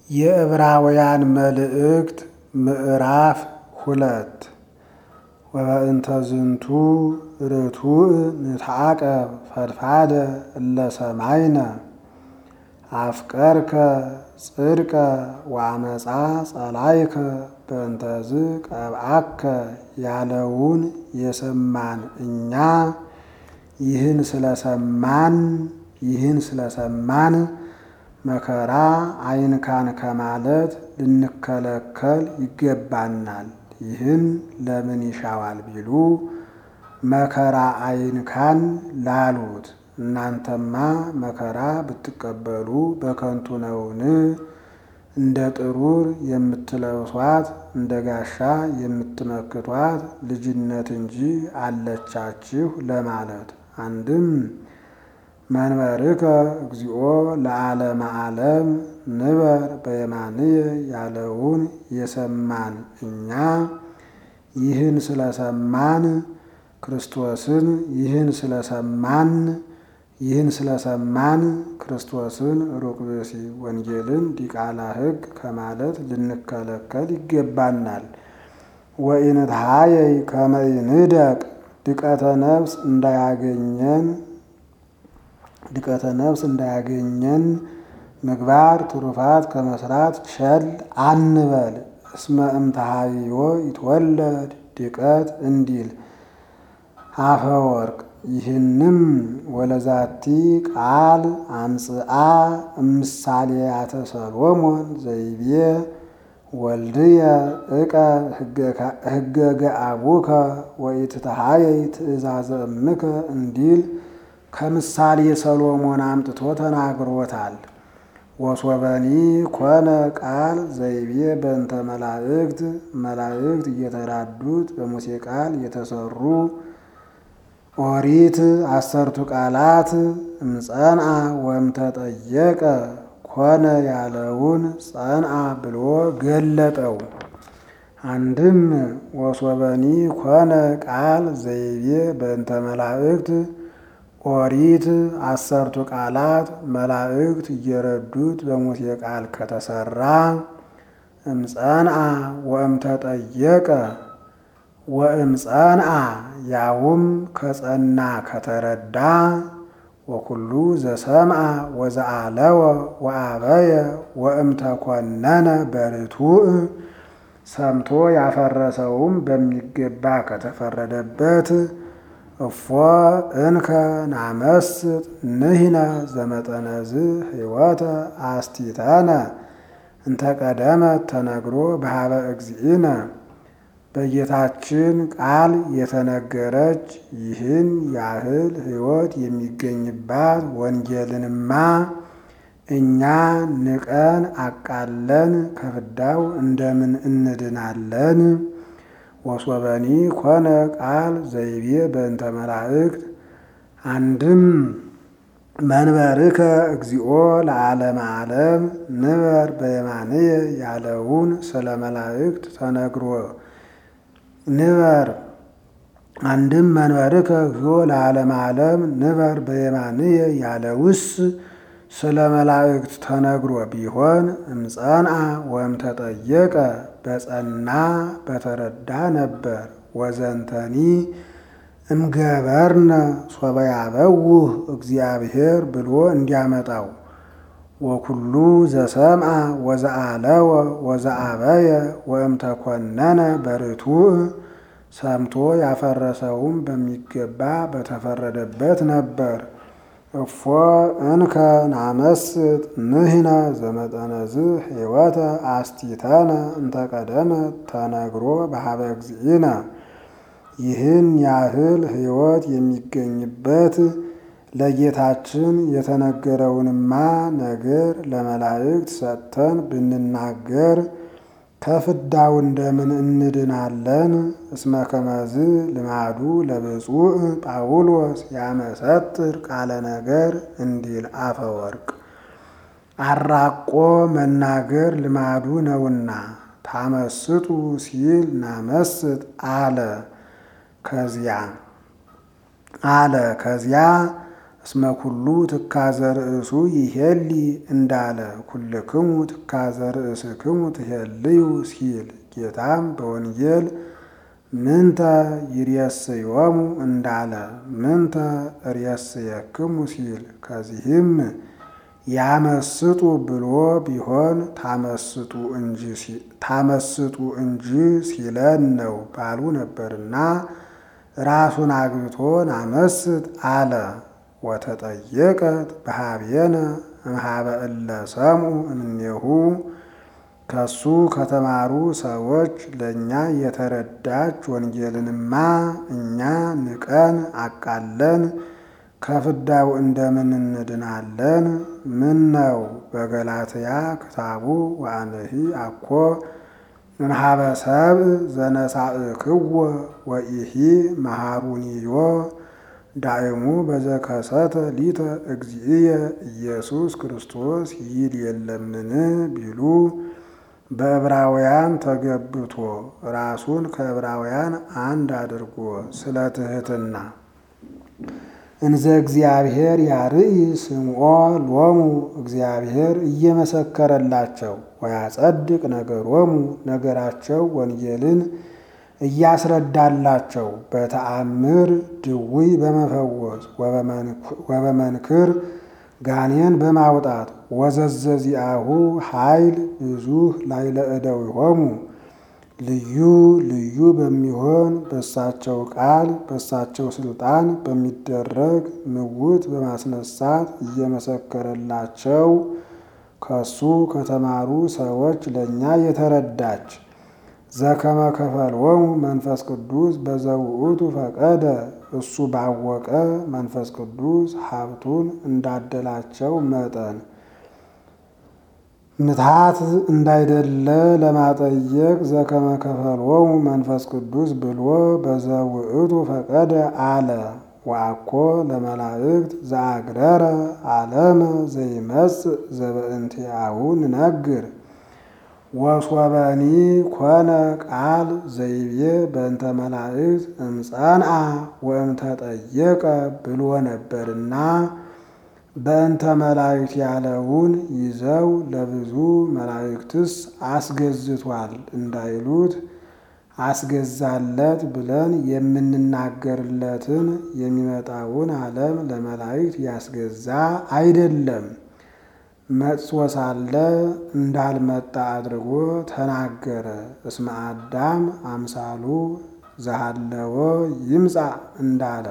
የዕብራውያን መልእክት ምዕራፍ ሁለት ወበእንተ ዝንቱ ርቱዕ ንትዓቀብ ፈድፋደ እለ ሰማይነ አፍቀርከ ጽድቀ ወአመፃ ጸላይከ በእንተዝ ቀብአከ ያለውን የሰማን እኛ ይህን ስለሰማን ይህን ስለሰማን መከራ አይንካን ከማለት ልንከለከል ይገባናል። ይህን ለምን ይሻዋል ቢሉ መከራ አይንካን ላሉት እናንተማ መከራ ብትቀበሉ በከንቱ ነውን? እንደ ጥሩር የምትለብሷት እንደ ጋሻ የምትመክቷት ልጅነት እንጂ አለቻችሁ ለማለት አንድም መንበርከ እግዚኦ ለዓለመ ዓለም ንበር በየማንየ ያለውን የሰማን እኛ ይህን ስለሰማን ክርስቶስን ይህን ስለሰማን ይህን ስለሰማን ክርስቶስን ሩቅ ብእሲ ወንጌልን ዲቃላ ሕግ ከማለት ልንከለከል ይገባናል። ወኢንትሃየይ ከመ ይንደቅ ድቀተ ነፍስ እንዳያገኘን ድቀተ ነፍስ እንዳያገኘን ምግባር ትሩፋት ከመስራት ቸል አንበል። እስመ እምተሃይዮ ይትወለድ ድቀት እንዲል አፈወርቅ ይህንም ወለዛቲ ቃል አምጽአ እምሳሌያተ ሰሎሞን ዘይቤ ወልድየ እቀ ህገገ አቡከ ወኢትተሃየይ ትእዛዘ እምከ እንዲል ከምሳሌ ሰሎሞን አምጥቶ ተናግሮታል። ወሶበኒ ኮነ ቃል ዘይቤ በእንተ መላእክት መላእክት እየተራዱት በሙሴ ቃል የተሰሩ ኦሪት አሰርቱ ቃላት እምጸንአ ወእምተጠየቀ ኮነ ያለውን ጸንአ ብሎ ገለጠው። አንድም ወሶበኒ ኮነ ቃል ዘይቤ በእንተ መላእክት ኦሪት አሰርቱ ቃላት መላእክት እየረዱት በሙሴ ቃል ከተሰራ እምጸንአ ወእምተጠየቀ ወእምጸንአ ያውም ከጸና ከተረዳ ወኩሉ ዘሰምአ ወዘአለወ ወአበየ ወእምተኮነነ በርቱዕ ሰምቶ ያፈረሰውም በሚገባ ከተፈረደበት እፎ እንከ ናመስጥ ንሂነ ዘመጠነዝ ሕይወተ አስቲተነ እንተቀደመት ተነግሮ በሃበ እግዚእነ በጌታችን ቃል የተነገረች ይህን ያህል ሕይወት የሚገኝባት ወንጌልንማ እኛ ንቀን አቃለን ከፍዳው እንደምን እንድናለን? ወሶበኒ ኮነ ቃል ዘይቤ በእንተ መላእክት አንድም መንበርከ እግዚኦ ለዓለመ ዓለም ንበር በየማንየ ያለውን ስለ መላእክት ተነግሮ ንበር አንድም መንበርከ እግዚኦ ለዓለመ ዓለም ንበር በየማንየ ያለውስ ስለ መላእክት ተነግሮ ቢሆን እምጸንአ ወእምተጠየቀ በጸና በተረዳ ነበር። ወዘንተኒ እምገበርነ ሶበ ያበውህ እግዚአብሔር ብሎ እንዲያመጣው ወኩሉ ዘሰምአ ወዘአለወ ወዘአበየ ወእምተኮነነ በርቱዕ ሰምቶ ያፈረሰውም በሚገባ በተፈረደበት ነበር። እፎ እንከ ናመስጥ ንህነ ዘመጠነዝ ሕይወተ አስቲተነ እንተቀደመ ተነግሮ በሃበ እግዚእነ ይህን ያህል ሕይወት የሚገኝበት ለጌታችን የተነገረውንማ ነገር ለመላእክት ሰጥተን ብንናገር ከፍዳው እንደምን እንድናለን? እስመ ከመዝ ልማዱ ለብፁዕ ጳውሎስ ያመሰጥር ቃለ ነገር እንዲል አፈወርቅ አራቆ መናገር ልማዱ ነውና ታመስጡ ሲል ናመስጥ አለ። ከዚያ አለ ከዚያ እስመ ኩሉ ትካዘ ርእሱ ይሄሊ እንዳለ ኩልክሙ ትካዘ ርእስክሙ ትሄልዩ ሲል ጌታም በወንጌል ምንተ ይሬስዮሙ እንዳለ ምንተ ርእስየክሙ ሲል ከዚህም ያመስጡ ብሎ ቢሆን ታመስጡ እንጂ ሲለን ነው ባሉ ነበርና ራሱን አግብቶ ናመስጥ አለ። ወተጠየቀት በሃቤነ እምሃበ እለ ሰምዑ እምኔሁ ከሱ ከተማሩ ሰዎች ለእኛ የተረዳች ወንጌልንማ እኛ ንቀን አቃለን ከፍዳው እንደምን እንድናለን? ምን ነው በገላትያ ክታቡ ወአነሂ አኮ እምሃበ ሰብእ ዘነሳእክዎ ወኢሂ መሃሩኒዮ ዳእሙ በዘከሰተ ሊተ እግዚእየ ኢየሱስ ክርስቶስ ይል የለምን ቢሉ በዕብራውያን ተገብቶ ራሱን ከዕብራውያን አንድ አድርጎ ስለ ትሕትና እንዘ እግዚአብሔር ያርኢ ስምዖ ሎሙ እግዚአብሔር እየመሰከረላቸው ወያጸድቅ ነገሮሙ ነገራቸው ወንጌልን እያስረዳላቸው በተአምር ድውይ በመፈወስ ወበመንክር ጋኔን በማውጣት ወዘዘዚአሁ ኃይል ብዙህ ላዕለ እደዊሆሙ ልዩ ልዩ በሚሆን በሳቸው ቃል በሳቸው ስልጣን በሚደረግ ምውት በማስነሳት እየመሰከረላቸው ከሱ ከተማሩ ሰዎች ለእኛ የተረዳች ዘከመ ከፈልዎሙ መንፈስ ቅዱስ በዘውእቱ ፈቀደ እሱ ባወቀ መንፈስ ቅዱስ ሀብቱን እንዳደላቸው መጠን ምትሃት እንዳይደለ ለማጠየቅ ዘከመ ከፈልዎሙ መንፈስ ቅዱስ ብሎ በዘውእቱ ፈቀደ አለ። ወአኮ ለመላእክት ዘአግረረ ዓለመ ዘይመጽእ ዘበእንቲአሁ ንነግር ወሶበኒ ኮነ ቃል ዘይቤ በእንተ መላእክት እምጸንአ ወእምተጠየቀ ብሎ ነበርና በእንተ መላእክት ያለውን ይዘው ለብዙ መላእክትስ አስገዝቷል እንዳይሉት አስገዛለት ብለን የምንናገርለትን የሚመጣውን ዓለም ለመላእክት ያስገዛ አይደለም። መጥቶ ሳለ እንዳልመጣ አድርጎ ተናገረ። እስመ አዳም አምሳሉ ዘሃለወ ይምጻእ እንዳለ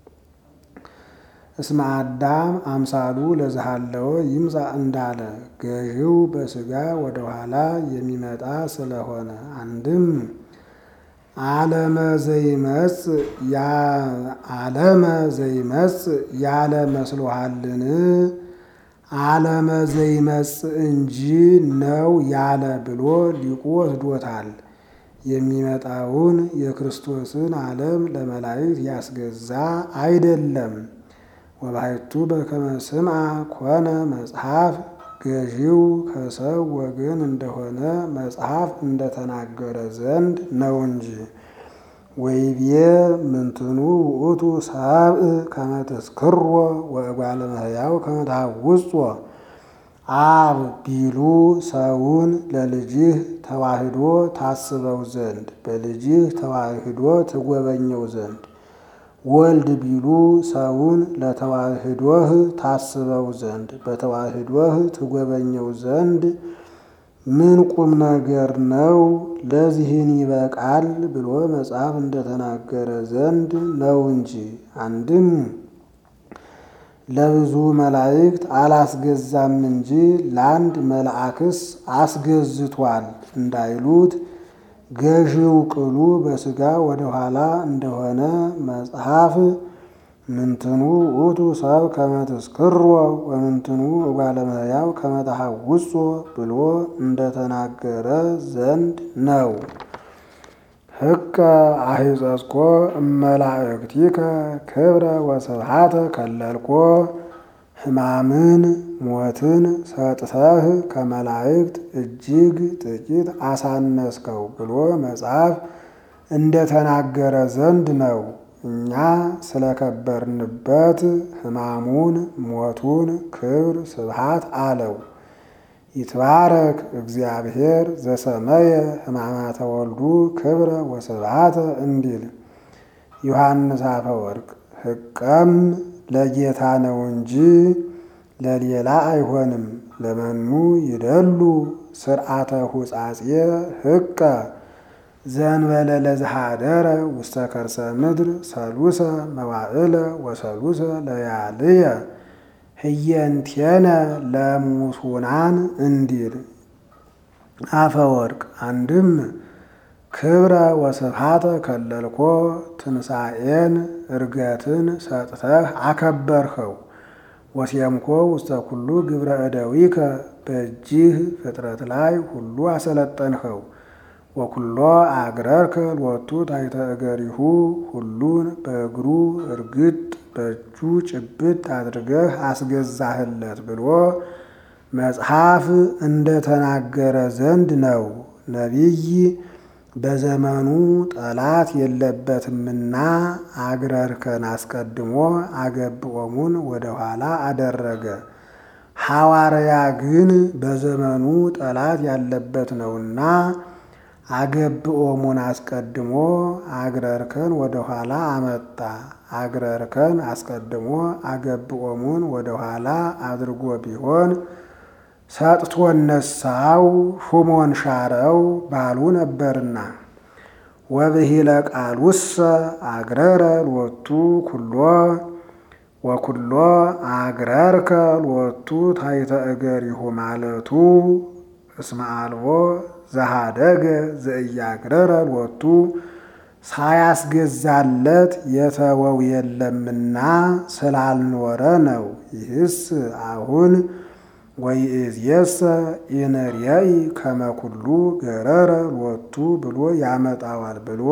እስመ አዳም አምሳሉ ለዘሃለወ ይምጻእ እንዳለ ገዢው በሥጋ ወደኋላ የሚመጣ ስለሆነ አንድም ዓለመ ዘይመጽእ ዓለመ ዘይመጽእ ያለ መስሎሃልን? ዓለመ ዘይመጽእ እንጂ ነው ያለ ብሎ ሊቁ ወስዶታል። የሚመጣውን የክርስቶስን ዓለም ለመላእክት ያስገዛ አይደለም። ወባሕቱ በከመ ስምዐ ኮነ መጽሐፍ ገዢው ከሰው ወገን እንደሆነ መጽሐፍ እንደተናገረ ዘንድ ነው እንጂ። ወይቤ ምንትኑ ውእቱ ሰብእ ከመ ትስክሮ ወእጓለ እመሕያው ከመ ታውጾ አብ ቢሉ ሰውን ለልጅህ ተዋህዶ ታስበው ዘንድ በልጅህ ተዋህዶ ትጎበኘው ዘንድ ወልድ ቢሉ ሰውን ለተዋህዶህ ታስበው ዘንድ በተዋህዶህ ትጎበኘው ዘንድ ምን ቁም ነገር ነው? ለዚህን ይበቃል ብሎ መጽሐፍ እንደተናገረ ዘንድ ነው እንጂ። አንድም ለብዙ መላእክት አላስገዛም እንጂ ለአንድ መልአክስ አስገዝቷል እንዳይሉት ገዢው ቅሉ በሥጋ ወደ ኋላ እንደሆነ መጽሐፍ ምንትኑ ውእቱ ሰብ ከመ ትስክሮ ወምንትኑ እጓለ እመሕያው ከመ ታሐውጾ ብሎ እንደተናገረ ዘንድ ነው። ሕቀ አሂጸጽኮ እመላእክቲከ ክብረ ወስብሐተ ከለልኮ ሕማምን ሞትን ሰጥተህ ከመላእክት እጅግ ጥቂት አሳነስከው ብሎ መጽሐፍ እንደተናገረ ዘንድ ነው። እኛ ስለከበርንበት ሕማሙን ሞቱን ክብር ስብሃት አለው። ይትባረክ እግዚአብሔር ዘሰመየ ሕማማተ ወልዱ ክብረ ወስብሃተ እንዲል ዮሐንስ አፈወርቅ ሕቀም ለጌታ ነው እንጂ ለሌላ አይሆንም። ለመኑ ይደሉ ስርዓተ ሁጻጼ ሕቀ ዘንበለ ለዝሃደረ ውስተ ከርሰ ምድር ሰሉሰ መዋዕለ ወሰሉሰ ለያልየ ህየንቴነ ለሙሱናን እንዲል አፈወርቅ አንድም ክብረ ወስብሃተ ከለልኮ ትንሣኤን እርገትን ሰጥተህ አከበርኸው። ወሴምኮ ውስተ ኩሉ ግብረ እደዊከ በእጅህ ፍጥረት ላይ ሁሉ አሰለጠንኸው። ወኩሎ አግረርከ ሎቱ ታሕተ እገሪሁ ሁሉን በእግሩ እርግጥ በእጁ ጭብጥ አድርገህ አስገዛህለት ብሎ መጽሐፍ እንደተናገረ ዘንድ ነው። ነቢይ በዘመኑ ጠላት የለበትምና አግረርከን አስቀድሞ አገብኦሙን ወደኋላ አደረገ። ሐዋርያ ግን በዘመኑ ጠላት ያለበት ነውና አገብኦሙን አስቀድሞ አግረርከን ወደኋላ አመጣ። አግረርከን አስቀድሞ አገብኦሙን ወደኋላ አድርጎ ቢሆን ሰጥቶ ነሳው ሹሞን ሻረው ባሉ ነበርና ወብሂለ ቃሉሰ አግረረ ሎቱ ኩሎ ወኩሎ አግረርከ ሎቱ ታሕተ እገሪሁ ማለቱ እስመ አልቦ ዘሃደገ ዘእያግረረ ሎቱ ሳያስገዛለት የተወው የለምና ስላልኖረ ነው። ይህስ አሁን ወይእዜሰ ኢንርየኢ ከመ ኩሉ ገረረ ሎቱ ብሎ ያመጣዋል ብሎ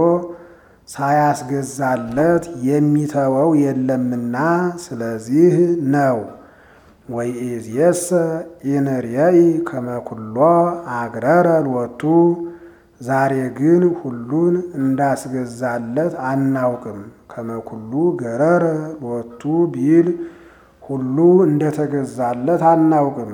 ሳያስገዛለት የሚተወው የለምና ስለዚህ ነው። ወይእዜሰ ኢንርየኢ ከመ ኩሎ አግረረ ሎቱ ዛሬ ግን ሁሉን እንዳስገዛለት አናውቅም። ከመ ኩሉ ገረረ ሎቱ ቢል ሁሉ እንደተገዛለት አናውቅም።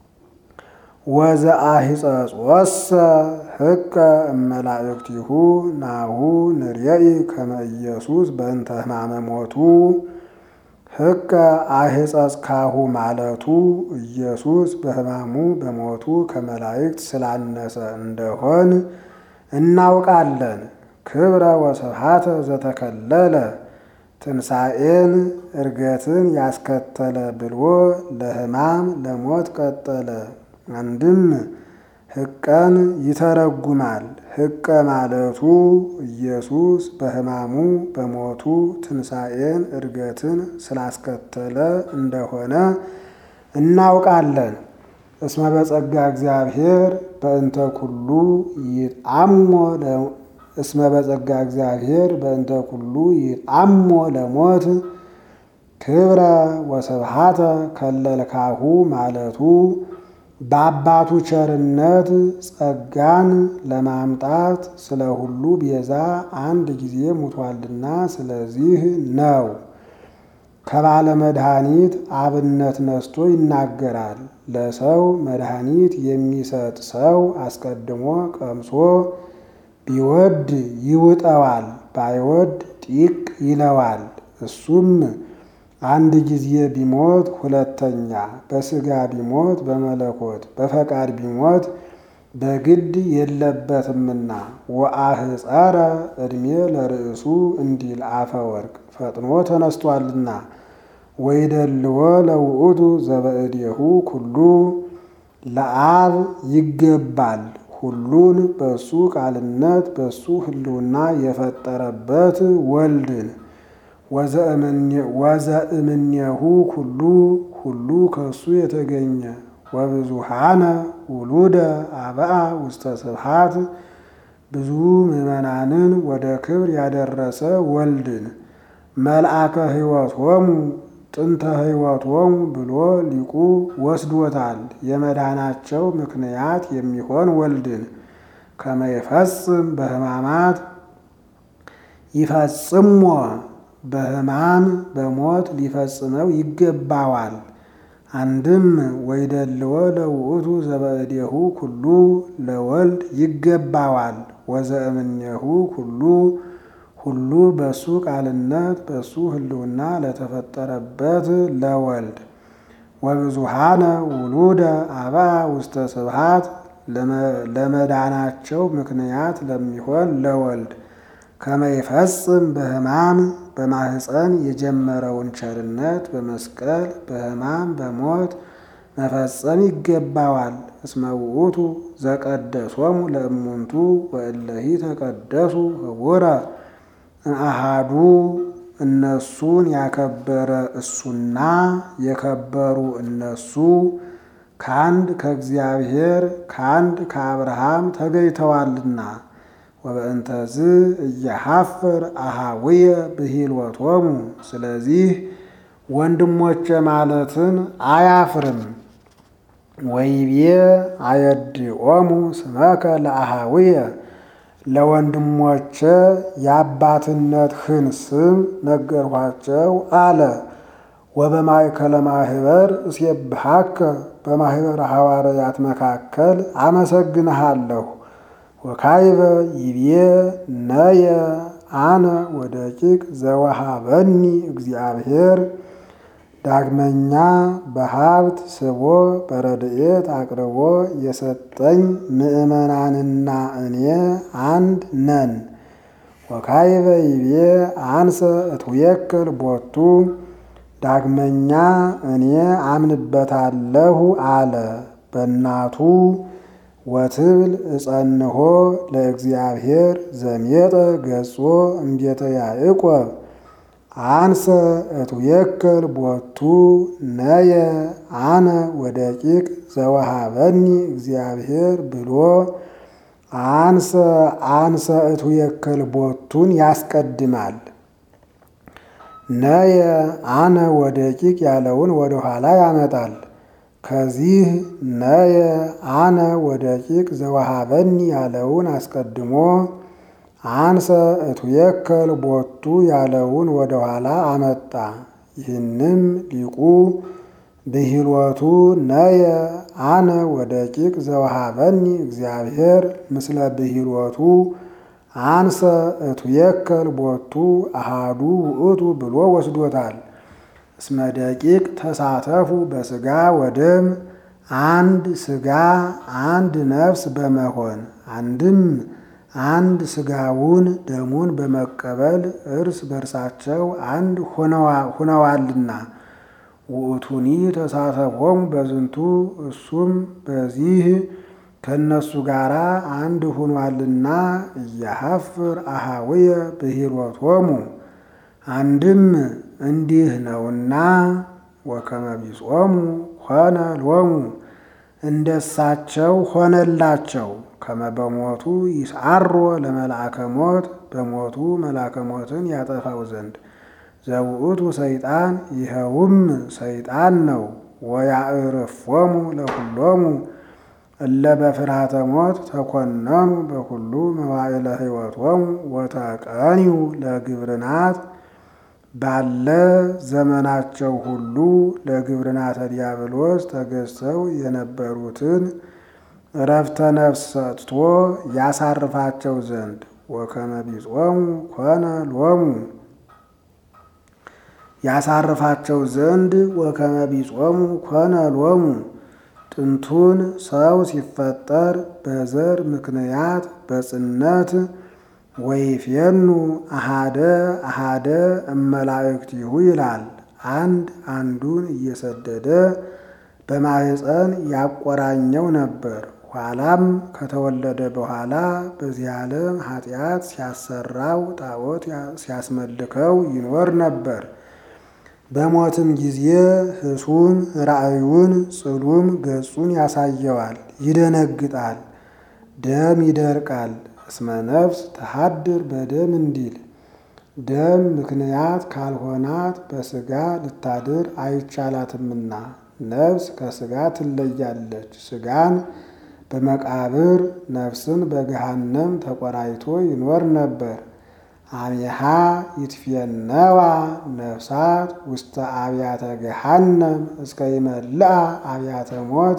ወዘአሂጸጾሰ ሕቀ እመላእክቲሁ ናሁ ንርየኢ ከመ ኢየሱስ በእንተ ሕማመ ሞቱ ሕቀ አሂጸጽካሁ ማለቱ ኢየሱስ በሕማሙ በሞቱ ከመላእክት ስላነሰ እንደሆን እናውቃለን። ክብረ ወስብሃተ ዘተከለለ ትንሣኤን እርገትን ያስከተለ ብሎ ለሕማም ለሞት ቀጠለ። አንድም ሕቀን ይተረጉማል። ሕቀ ማለቱ ኢየሱስ በሕማሙ በሞቱ ትንሣኤን እርገትን ስላስከተለ እንደሆነ እናውቃለን። እስመ በጸጋ እግዚአብሔር በእንተ ኩሉ ይጣሞ እስመ በጸጋ እግዚአብሔር በእንተ ኩሉ ይጣሞ ለሞት ክብረ ወስብሃተ ከለልካሁ ማለቱ በአባቱ ቸርነት ጸጋን ለማምጣት ስለ ሁሉ ቤዛ አንድ ጊዜ ሙቷልና ስለዚህ ነው። ከባለ መድኃኒት አብነት ነስቶ ይናገራል። ለሰው መድኃኒት የሚሰጥ ሰው አስቀድሞ ቀምሶ ቢወድ ይውጠዋል፣ ባይወድ ጢቅ ይለዋል። እሱም አንድ ጊዜ ቢሞት ሁለተኛ፣ በሥጋ ቢሞት በመለኮት በፈቃድ ቢሞት በግድ የለበትምና ወአህፀረ ዕድሜ ለርእሱ እንዲል አፈወርቅ ፈጥኖ ተነስቷልና ወይደልዎ ለውእቱ ዘበእዴሁ ኩሉ ለአብ ይገባል ሁሉን በሱ ቃልነት በሱ ሕልውና የፈጠረበት ወልድን ወዘእምኔሁ ኩሉ ሁሉ ከሱ የተገኘ ወብዙሃነ ውሉደ አብአ ውስተ ስብሃት ብዙ ምዕመናንን ወደ ክብር ያደረሰ ወልድን መልአከ ሕይወቶሙ ጥንተ ሕይወቶሙ ብሎ ሊቁ ወስዶታል። የመዳናቸው ምክንያት የሚሆን ወልድን ከመ ይፈጽም በሕማማት ይፈጽሞ በሕማም በሞት ሊፈጽመው ይገባዋል። አንድም ወይደልዎ ለውእቱ ዘበእዴሁ ኩሉ ለወልድ ይገባዋል። ወዘእምኔሁ ኩሉ ሁሉ በሱ ቃልነት በሱ ሕልውና ለተፈጠረበት ለወልድ ወብዙሃነ ውሉደ አብአ ውስተ ስብሐት ለመዳናቸው ምክንያት ለሚሆን ለወልድ ከመይፈጽም በሕማም በማህፀን የጀመረውን ቸርነት በመስቀል በሕማም በሞት መፈጸም ይገባዋል። እስመ ውእቱ ዘቀደሶሙ ለእሙንቱ ወእለሂ ተቀደሱ ህቡረ አሃዱ እነሱን ያከበረ እሱና የከበሩ እነሱ ከአንድ ከእግዚአብሔር ከአንድ ከአብርሃም ተገኝተዋልና። ወበእንተዝ እየሐፍር አሃውየ ብሂልወቶሙ ስለዚህ ወንድሞቼ ማለትን አያፍርም። ወይቤ አየድኦሙ ስመከ ለአሃውየ ለወንድሞቼ የአባትነትህን ስም ነገርኋቸው አለ። ወበማእከለ ማህበር እስየብሐከ በማህበረ ሐዋርያት መካከል አመሰግንሃለሁ። ወካይበ ይቤ ነየ አነ ወደቂቅ ዘወሃበኒ እግዚአብሔር ዳግመኛ በሀብት ስቦ በረድኤት አቅርቦ የሰጠኝ ምእመናንና እኔ አንድ ነን። ወካይበ ይቤ አንሰ እትውየክል ቦቱ ዳግመኛ እኔ አምንበታለሁ አለ። በእናቱ ወትብል እጸንሆ ለእግዚአብሔር ዘሜጠ ገጾ እምቤተ ያዕቆብ አንሰ እትውየክል ቦቱ ነየ አነ ወደቂቅ ዘወሃበኒ እግዚአብሔር ብሎ አንሰ አንሰ እትውየክል ቦቱን ያስቀድማል። ነየ አነ ወደቂቅ ያለውን ወደ ኋላ ያመጣል። ከዚህ ነየ አነ ወደቂቅ ዘወሃበኒ ያለውን አስቀድሞ አንሰ እትውየከል ቦቱ ያለውን ወደ ኋላ አመጣ። ይህንም ሊቁ ብሂልወቱ ነየ አነ ወደቂቅ ዘወሃበኒ እግዚአብሔር ምስለ ብሂልወቱ አንሰ እትውየከል ቦቱ አሃዱ ውእቱ ብሎ ወስዶታል። እስመ ደቂቅ ተሳተፉ በስጋ ወደም አንድ ስጋ አንድ ነፍስ በመሆን አንድም አንድ ስጋውን ደሙን በመቀበል እርስ በርሳቸው አንድ ሁነዋልና። ውእቱኒ ተሳተፎሙ በዝንቱ እሱም በዚህ ከእነሱ ጋር አንድ ሁኗልና። እያሐፍር አሃውየ ብሂልወቶሙ አንድም እንዲህ ነውና ወከመ ቢጾሙ ሆነ ሎሙ እንደሳቸው ሆነላቸው። ከመ በሞቱ ይስዓሮ ለመልአከ ሞት በሞቱ መልአከ ሞትን ያጠፋው ዘንድ ዘውእቱ ሰይጣን ይኸውም ሰይጣን ነው። ወያዕርፎሙ ለኩሎሙ እለ በፍርሃተ ሞት ተኮነኑ በኩሉ መዋዕለ ሕይወቶሙ ወተቀኒዩ ለግብርናት ባለ ዘመናቸው ሁሉ ለግብርናተ ዲያብሎስ ተገዝተው የነበሩትን እረፍተ ነፍስ ሰጥቶ ያሳርፋቸው ዘንድ ወከመ ቢጾሙ ኮነ ሎሙ ያሳርፋቸው ዘንድ ወከመ ቢጾሙ ኮነ ሎሙ ጥንቱን ሰው ሲፈጠር በዘር ምክንያት በጽነት ወይፌኑ አሃደ አሃደ እመላእክቲሁ ይላል። አንድ አንዱን እየሰደደ በማህፀን ያቆራኘው ነበር። ኋላም ከተወለደ በኋላ በዚህ ዓለም ኃጢአት ሲያሰራው ጣዖት ሲያስመልከው ይኖር ነበር። በሞትም ጊዜ ህሱም ራእዩን ጽሉም ገጹን ያሳየዋል፣ ይደነግጣል፣ ደም ይደርቃል። እስመ ነፍስ ተሃድር በደም እንዲል ደም ምክንያት ካልሆናት በስጋ ልታድር አይቻላትምና ነፍስ ከስጋ ትለያለች። ስጋን በመቃብር ነፍስን በገሃነም ተቆራይቶ ይኖር ነበር። አሜሃ ይትፌነዋ ነፍሳት ውስተ አብያተ ገሃነም እስከ ይመልአ አብያተ ሞት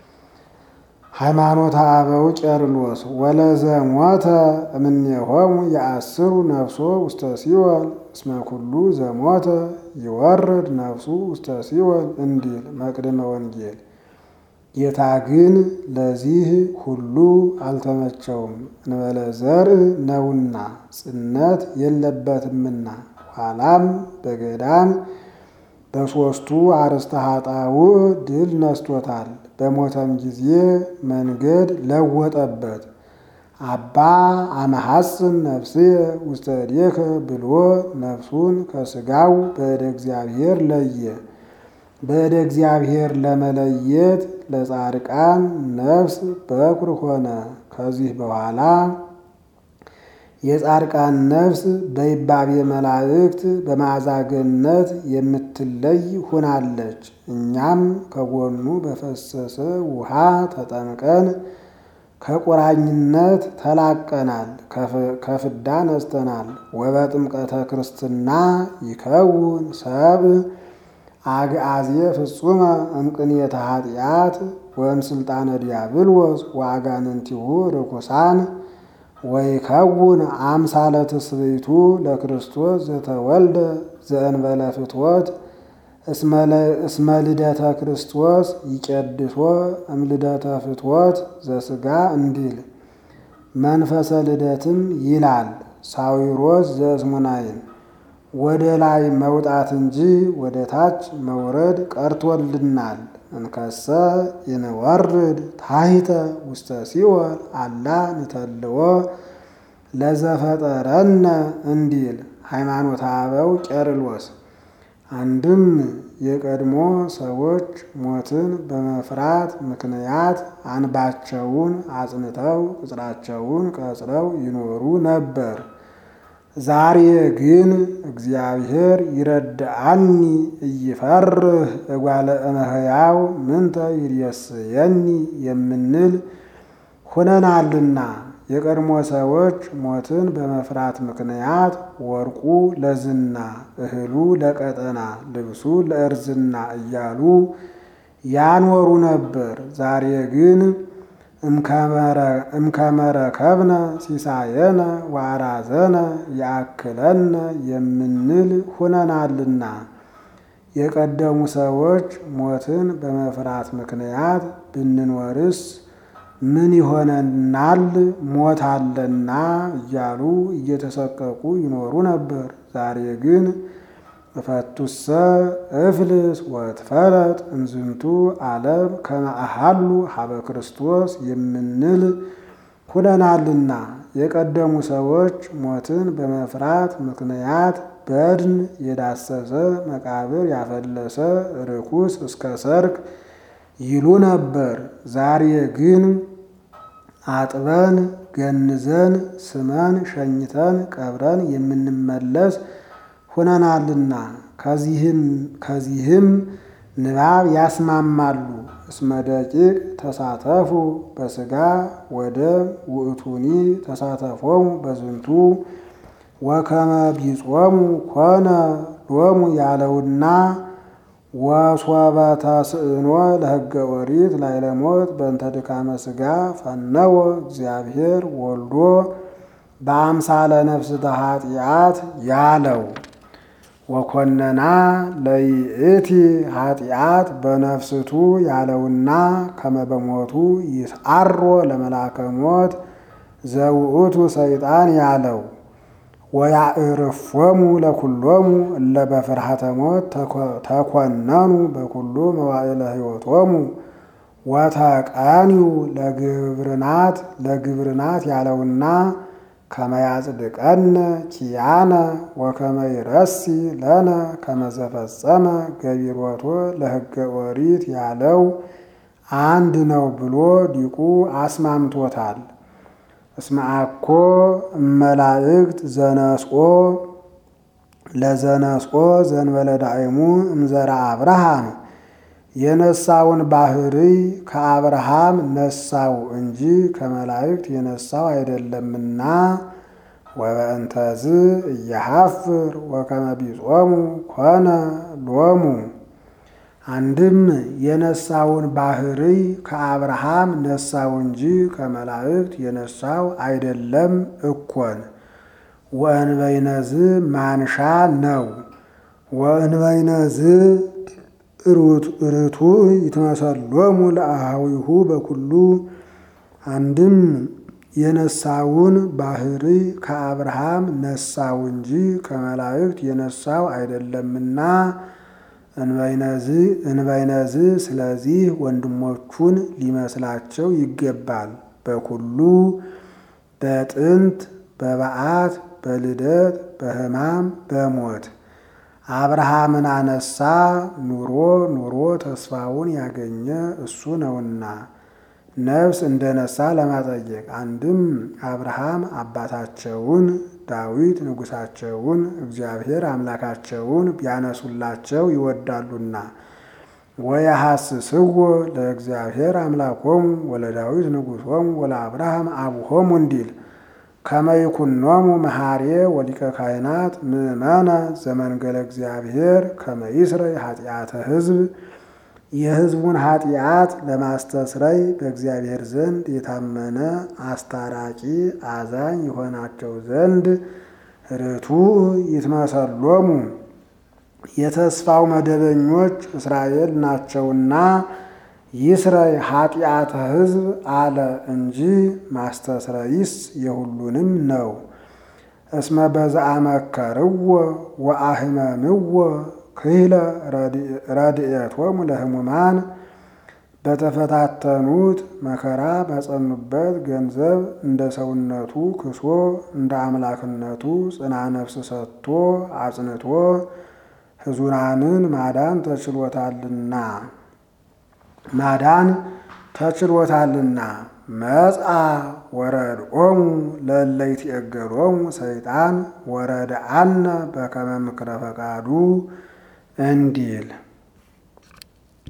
ሃይማኖተ አበው ቄርሎስ ወለዘ ሞተ እምኔሆሙ የአስሩ ነፍሶ ውስተ ሲወል እስመ ኩሉ ዘሞተ ይወርድ ነፍሱ ውስተ ሲወል እንዲል መቅድመ ወንጌል። ጌታ ግን ለዚህ ሁሉ አልተመቸውም፣ እንበለ ዘርእ ነውና ጽነት የለበትምና። ኋላም በገዳም በሦስቱ አርእስተ ኃጣውእ ድል ነስቶታል። በሞተም ጊዜ መንገድ ለወጠበት። አባ አመሐጽን ነፍስየ ውስተ እዴከ ብሎ ነፍሱን ከሥጋው በእደ እግዚአብሔር ለየ። በእደ እግዚአብሔር ለመለየት ለጻድቃን ነፍስ በኩር ሆነ። ከዚህ በኋላ የጻድቃን ነፍስ በይባቤ መላእክት በመዓዛ ገነት የምትለይ ሁናለች። እኛም ከጎኑ በፈሰሰ ውሃ ተጠምቀን ከቁራኝነት ተላቀናል፣ ከፍዳ ነስተናል። ወበጥምቀተ ክርስትና ይከውን ሰብ አግአዜ ፍጹመ እምቅንየተ ኃጢአት ወእምስልጣነ ዲያብሎስ ወአጋንንቲሁ ርኩሳን ወይከውን አምሳለ ትስብእቱ ለክርስቶስ ዘተወልደ ዘእንበለ ፍትወት እስመ ልደተ ክርስቶስ ይቄድሶ እምልደተ ፍትወት ዘሥጋ እንዲል መንፈሰ ልደትም ይላል ሳዊሮስ ዘእስሙናይን ወደ ላይ መውጣት እንጂ ወደ ታች መውረድ ቀርቶልናል። እንከሰ ይንወርድ ታሕተ ውስተ ሲኦል አላ ንተልዎ ለዘፈጠረነ እንዲል ሃይማኖተ አበው ቄርሎስ። አንድም የቀድሞ ሰዎች ሞትን በመፍራት ምክንያት አንባቸውን አጽንተው ቅጽራቸውን ቀጽረው ይኖሩ ነበር። ዛሬ ግን እግዚአብሔር ይረድአኒ እይፈርህ እጓለ እመሕያው ምንተ ይሬስየኒ የምንል ሁነናልና። የቀድሞ ሰዎች ሞትን በመፍራት ምክንያት ወርቁ ለዝና፣ እህሉ ለቀጠና፣ ልብሱ ለእርዝና እያሉ ያኖሩ ነበር። ዛሬ ግን እምከመረከብነ ሲሳየነ ዋራዘነ ያክለነ የምንል ሁነናልና። የቀደሙ ሰዎች ሞትን በመፍራት ምክንያት ብንኖርስ ምን ይሆነናል? ሞት አለና እያሉ እየተሰቀቁ ይኖሩ ነበር። ዛሬ ግን እፈቱሰ እፍልስ ወትፈለጥ እንዝንቱ ዓለም ከመ አሐሉ ሀበ ክርስቶስ የምንል ሁነናልና። የቀደሙ ሰዎች ሞትን በመፍራት ምክንያት በድን የዳሰሰ መቃብር ያፈለሰ ርኩስ እስከ ሰርክ ይሉ ነበር። ዛሬ ግን አጥበን ገንዘን ስመን ሸኝተን ቀብረን የምንመለስ ሁነናልና። ከዚህም ንባብ ያስማማሉ። እስመ ደቂቅ ተሳተፉ በሥጋ ወደም ውእቱኒ ተሳተፎሙ በዝንቱ ወከመ ቢጾሙ ኮነ ሎሙ ያለውና ወሶበ ተስእኖ ለሕገ ኦሪት ላይለሞት በእንተ ድካመ ሥጋ ፈነወ እግዚአብሔር ወልዶ በአምሳለ ነፍስተ ኃጢአት ያለው ወኮነና ለይእቲ ኃጢአት በነፍስቱ ያለውና ከመበሞቱ ይስዓሮ ለመላከ ሞት ዘውእቱ ሰይጣን ያለው ወያዕርፎሙ ለኩሎሙ እለ በፍርሃተ ሞት ተኮነኑ በኩሉ መዋዕለ ሕይወቶሙ ወተቀንዩ ለግብርናት ለግብርናት ያለውና ከመያጽድቀነ ኪያነ ወከመ ይረሲ ለነ ከመዘፈጸመ ገቢሮቶ ለሕገ ኦሪት ያለው አንድ ነው ብሎ ዲቁ አስማምቶታል። እስመ አኮ እመላእክት ዘነስኦ ለዘነስኦ ዘንበለ ዳእሙ እምዘራ አብርሃም የነሳውን ባህርይ ከአብርሃም ነሳው እንጂ ከመላእክት የነሳው አይደለምና ወበእንተዝ እየሐፍር ወከመ ቢጾሙ ኮነ ሎሙ። አንድም የነሳውን ባህርይ ከአብርሃም ነሳው እንጂ ከመላእክት የነሳው አይደለም እኮን። ወእንበይነዝ ማንሻ ነው። ወእንበይነዝ ርቱዕ ይትመሰሎሙ ለአሃዊሁ በኩሉ አንድም የነሳውን ባህርይ ከአብርሃም ነሳው እንጂ ከመላእክት የነሳው አይደለምና እንበይነዝ ስለዚህ ወንድሞቹን ሊመስላቸው ይገባል። በኩሉ በጥንት በበዓት በልደት በሕማም በሞት አብርሃምን አነሳ ኑሮ ኑሮ ተስፋውን ያገኘ እሱ ነውና ነፍስ እንደነሳ ለማጠየቅ አንድም አብርሃም አባታቸውን ዳዊት ንጉሳቸውን እግዚአብሔር አምላካቸውን ቢያነሱላቸው ይወዳሉና ወየሐስስዎ ለእግዚአብሔር አምላኮሙ ወለዳዊት ንጉሶሙ ወለአብርሃም አቡሆሙ እንዲል ከመይኩኖሙ መሐሬ ወሊቀ ካህናት ምእመነ ዘመንገለ እግዚአብሔር ከመይስረይ ኃጢአተ ሕዝብ የሕዝቡን ኃጢአት ለማስተስረይ በእግዚአብሔር ዘንድ የታመነ አስታራቂ አዛኝ የሆናቸው ዘንድ ርቱዕ ይትመሰሎሙ የተስፋው መደበኞች እስራኤል ናቸውና ይስረይ ኃጢአተ ሕዝብ አለ እንጂ ማስተስረይስ የሁሉንም ነው። እስመ በዘአመከርዎ ወአህመምዎ ክህለ ረድኤቶሙ ለሕሙማን በተፈታተኑት መከራ በጸኑበት ገንዘብ እንደ ሰውነቱ ክሶ እንደ አምላክነቱ ጽና ነፍስ ሰጥቶ አጽንቶ ሕዙናንን ማዳን ተችሎታልና ማዳን ተችሎታልና መጽአ ወረድኦሙ ለእለ ይትዔገሎሙ ሰይጣን ወረድአነ በከመ ምክረ ፈቃዱ እንዲል